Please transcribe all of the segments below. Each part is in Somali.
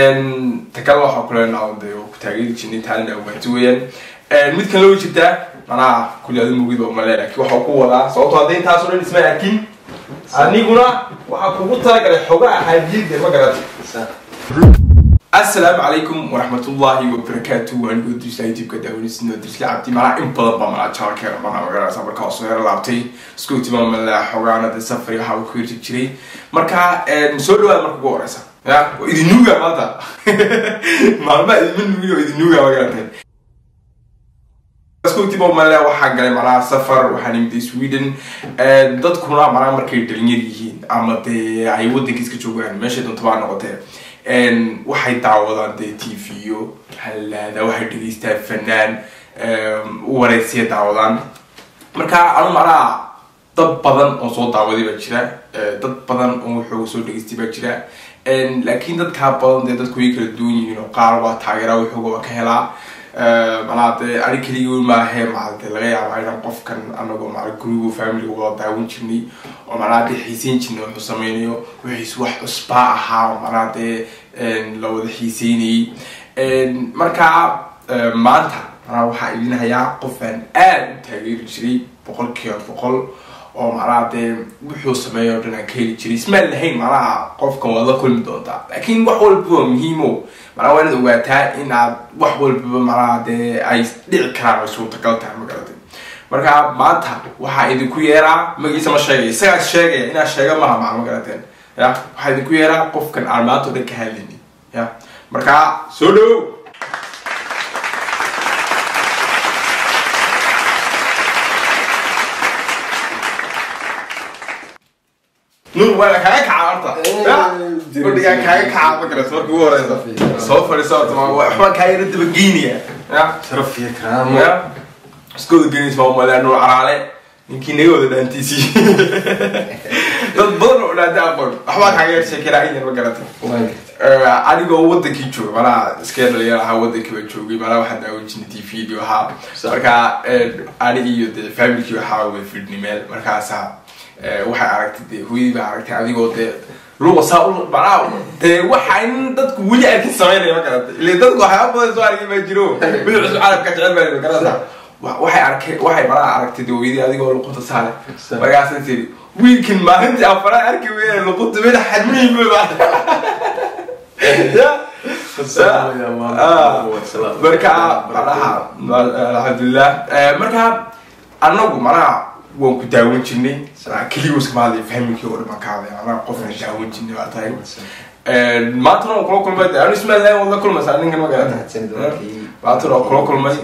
takala waxaa kuleenaa de ku taageeri jirnay taalina awaati weeyaan mid kan loo jirtaa manaha kulli adi mugida umale laakiin waxaa ku wadaa sababto hadda intaasoo dhan isma arkin aniguna waxaa kugu talagalay xogaa hadiyada ma garata asalaamu calaykum waraxmatullahi wabarakaatu anigoo dursla youtubeka daawanisno dursla cabdi manaa in badan baa manaa jaalkeena manaa magaranaysa markaa soo yaro laabtay isku timaamala xogaanada safari waxaa ku hirjib jiray marka soo dhawaada marka ugu horeysa ya waa idinuuga maanta maalmaa idinma nuugin oo idinuuga magaranteen scotiboomale waxaa galay manaa safar waxaa nimid sweden dadkuna manaa markay dhalinyar yihiin ama dee ay wadankiis ka joogaan meeshay doonta baa noqotee waxay daawadaan dee t v-yo halaada waxay dhegeystaan fanaan wareysiya daawadaan marka anu manaa dad badan oo soo daawaday baa jira dad badan oo waxooga soo dhegeystay baa jira laakiin dadkaa badan dee dadku way kala duwan yihiin oo qaar waa taageeraa waxooga waa ka helaa manaa dee ani keligii maahe maade laga yaaba inaan qofkan anagoo maa gurigo familiga wada daawan jirnay oo manaa dee xiiseyn jirnay wuxuu sameynayo wixiis wax cusbaa ahaa oo manaa dee la wada xiiseynayay marka maanta manaa waxaa idin hayaa qofaan aad u taageeri jiray boqol kiiba boqol oo manaa dee wuxuu sameeya o dhan aan ka heli jiray ismaan lahayn manaha qofkan waad la kulmi doontaa laakiin wax walba waa muhiimo manaa waa inaad ogaataa in aad wax walbaba manaa dee ay dhici karaan ay suurtagal tahay ma garatay marka maanta waxaa idinku yeeraa magiisa ma sheegay isagaas sheegaya inaad sheega maha maa ma garateen ya waxaa idinku yeeraa qofkan aan maanta o dhan ka hadlayni ya marka soo dhow nur waa kaaga kaca horta fadhigaa kaaga kaca ma garat marka ugu horeysa soo fadhiisa horta waxbaa kaa yara daba geynaya ya sharaf iyo karaamo ya iskooda geynaysa waa malea nur caraale ninkii naga wada dhaantiisii dad badan oo dhaanta aqoon waxbaa kaaga yar sheekeraa in yar ma garata anigoo wadankii jooga manaa iska dhalinyar ahaa wadankii baa joogay manaa waxaan daawan jirnay t v di ahaa marka ani iyo dee familkii waxaa wada fidhnay meel markaasa waxay aragtay dee hooyadii baa aragtay adigoo dee luqa saa u manaa dee waxa in dadku weli arkin sameynaya ma garata ile dadku waxyaaba badan soo argay baa jiro weli cusub carabka jecel baa ma garata waxay arkay waxay manaa aragtay dee hooyadii adigoo luqunta saale markaasa tiri wiilkan maalintii afaraa arki weya luqunta mid xadmiin ba marka manaha alxamdulilah marka anagu manaha waan ku daawan jirnay keligoos kama hadlay fahmikii oo dhan ka hadlay manaha qofna daawan jirnay baa tahay maantana waan kula kulmay anu ismaalahay waad la kulmaysaa ninkan ma garata maantana waan kula kulmay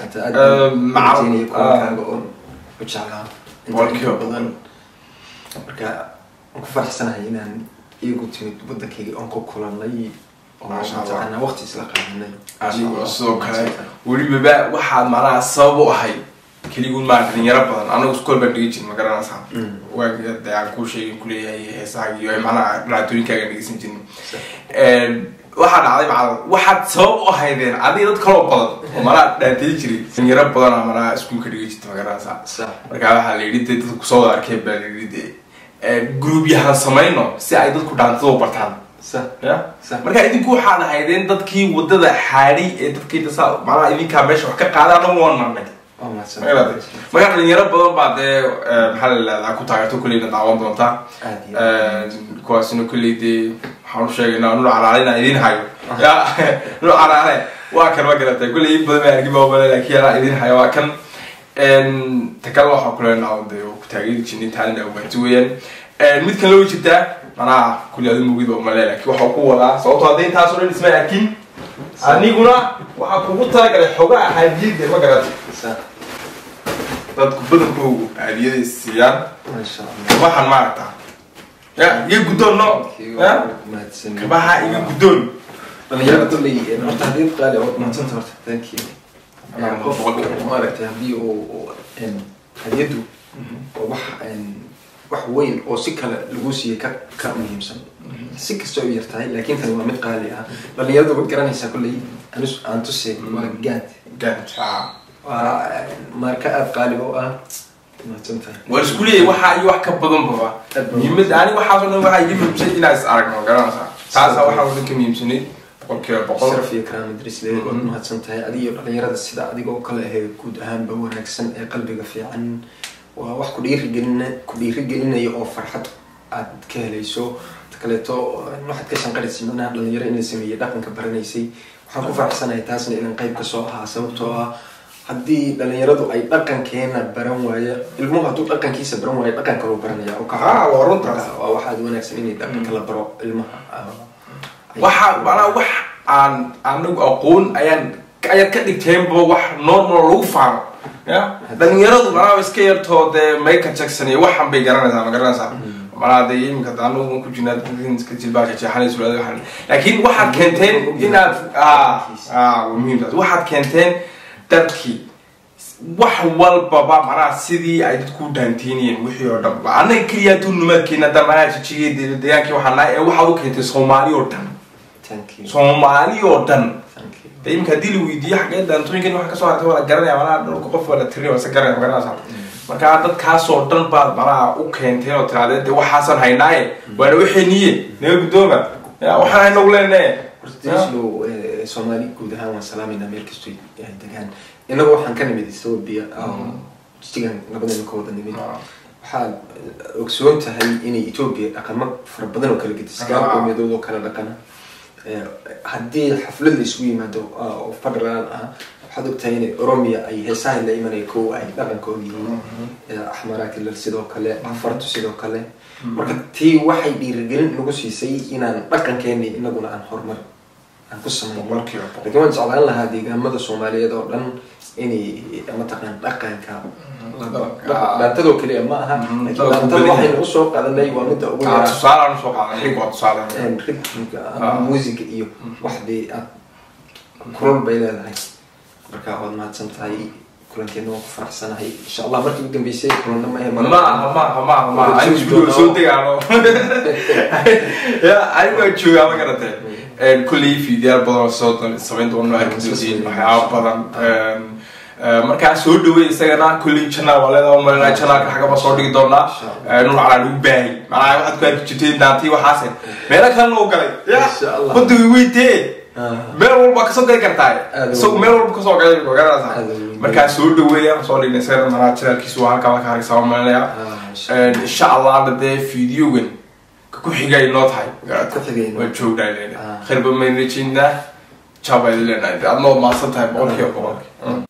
boqolkiiba badan marka waan ku faraxsanahay inaan iyagu timid wadankayga oon ku kulanay oo mataqaanaa waqti isla qaadanay sidoo kale welibaba waxaad manaha sabab u ahay keligun maa dhalinyaro badan anagu iskool baan dhigi jirin ma garanaysaa waaga de aan kuu sheegin kuleeyahay heesaha iyo manaha dhibaatooyinkaaga dhegeysan jirin waxaa dhacday macala waxaad sabab u ahaydeen adiga dad kaloo badan oo manaa dhaantay jiray dhalinyaro badana manaa iskuulka dhigi jirta ma garanaysaa markaa waxaa la yidhi dee dadku kusoo wada arkeen baa la yidhi dee groupyahan samayno si ay dadku dhaantada u bartaan ya marka idinku waxaad ahaydeen dadkii wadada xaadhay ee dadkii dasa macnaha idinkaa meesha wax ka qaada anagu waan marnay marka dhalinyaro badan baa dee maxaa la ihahdaa ku taageerto kulleyna daawan doontaa kuwaasina kulley dee waxaan u sheegaynaa nur caraale inaan idin hayo ya nur caraale waa kan ma garata kulley in badan baa argi baabale laakiin anaa idin hayo waa kan takala waxaa kuleenaa dee ku taageeri jirnay taalina awaati weeyaan mid kan loo jirtaa manaha kulli adi mugida umale laakiin waxaa ku wadaa sababto hadda intaasoo dhan isma arkin aniguna waxaa kugu talagalay xogaa hadiyada ma garata dadku badankoogu hadiyada siiyaan kabahan maaragta ya iga guddoon no ya kabaha iga guddoon dhalinyarada kulley horta hadiyad qaali oo mahadsanta horta thank you qof maaragtay haddii uu hadiyadu waa wax wax weyn oo si kale lagu siiyey ka ka muhiimsan si kasta u yartahay laakiin tani waa mid qaali ah dhalinyaradu waad garanaysaa kulley anus aan tusay waa gaad gaad waa marka aada qaali oo ah mahadsantahay waan isku leeyahay waxaa iyo wax ka badan baba muhiimada ani waxaasoo dhan waxaa iga muhiimsan inaan is aragno garanaysaa taasaa waxaa oo dhan ka muhiimsanay boqolkiiba boqol sharaf iyo karaama darisle waad mahadsan tahay adiyo dhalinyarada sida adigoo kale ahee guud ahaanba wanaagsan ee qalbiga fiican waa wax ku dhiirigelina ku dhiirigelinaya oo farxad aad ka helayso ta kaleeto waxaad ka shanqaraysa macnaha dhalinyaro inay sameeyey dhaqanka baranaysay waxaan ku faraxsanahay taasna idan qayb kasoo ahaa sababtoo ah haddii dhalinyaradu ay dhaqankeena baran waayo ilmuhu hadduu dhaqankiisa baran waayo dhaqan kaloo baranaya oo ka Ah, waa runtaas. waa waxaad wanaagsan inay dhaqanka la baro ilmaha Ay- waxa manaa wax aan anagu aqoon ayaan ayaad ka dhigteenba wax normal lagu faano ya dhalinyaradu manaa iska yartoo dee michael jackson iyo waxan bay garanaysaa ma garanaysaa manaa dee iminka de anagu ma ku jirnaa iska jilbaasha jeexanay sulaada waxan laakiin waxaad keenteen inaad ah ah waa muhiim taas waxaad keenteen dadkii wax walbaba manaa sidii ay dadku u dhaanteynayeen wixii oo dhan ba annaga keliya aduu numaadkeena hadda manaa jijigay deegaankii waxaa nahay ee waxaad u keentay soomaali oo dhan thank you soomaali oo dhan thank you de imika haddii la weydiiyo xagee daantooyinkan waxa kasoo hartay waa la garanaya manaa dhulka qof waa la tirinaya waa se garanaya ma garanaysa marka dadkaasoo dhan baad manaa u keenteen oo tiraadeen de waxaasan haynaaye waana waxayniye naga guddooma ya waxaan haynagu leenaye hortislo soomaali guud ahaan waan salaamayna meel kasto ay degaan inagu waxaan ka nimid ethoobia jigan labadan ka wada nimid waxaad ogsoon tahay inay ethoobia dhaqamo fara badan oo kala gedis gaar qowmiyadood oo kala dhaqana Eh, haddii xaflad la isugu yimaado ah, oo federal ah waxaad ogtahay inay oromia ay heesaha la imanaya kow ay dhaqankooda yihiin Eh, axmaraakilal sidoo kale afartu sidoo kale marka tii waxay dhiirigelin nagu siisay inaan dhaqankeeni inaguna aan horumar aan ku samayno boqolkiiba boqol laakiin waan jeclaan lahaa deegaamada soomaaliyeed oo dhan inay mataqaan dhaqanka dhaantadoo keliya ma aha Mhm, laakiin dadku dhaantada badan waxaynu usoo qadanay waa midda ugu Ah, yaraa tusaalaan usoo qaadan rig waa tusaale ritmika Ah. ama muusiga iyo waxdii aad kulal bay leedahay marka waad mahadsan tahay kulankeena waan ku faraxsanahay insha allah markii ugu dambeysay kulanna ma ahe ma aha ma aha ma aha ma aha anigu guriga soo degaano ya anigu waan joogaa ma garatee kulley fiidiyaal badan oo soo doon- samayn doono arki doontiin waxyaaba badan Eh, markaa soo dhawey isagana kulley janaal waa leedaha umalena janaalka xagaba soo dhigi doonaa Eh, nul calaa lagu baahay macnaha waxaad ku arki jirteen daantii waxaase meelo kalena u galay ya Insha Allah. wadiga weytee Ah. meel walba kasoo gali kartaa Aad isagu u- meel walba kasoo galay ma garanaysaa Aad u weyn. markaa soo dhaweeya soo dhigna isagana manaa janaalkiisu waa halkaa ka hargeysa umalinaya Ah, insha Allah. insha allahna dee fideogan ka ku xigay noo tahay Ku xigay noo waa joognaay leena Ah. khayr ba mayn rajaynaa jaabayd leenahay adnoo maasan tahay boqolkiiba boqolki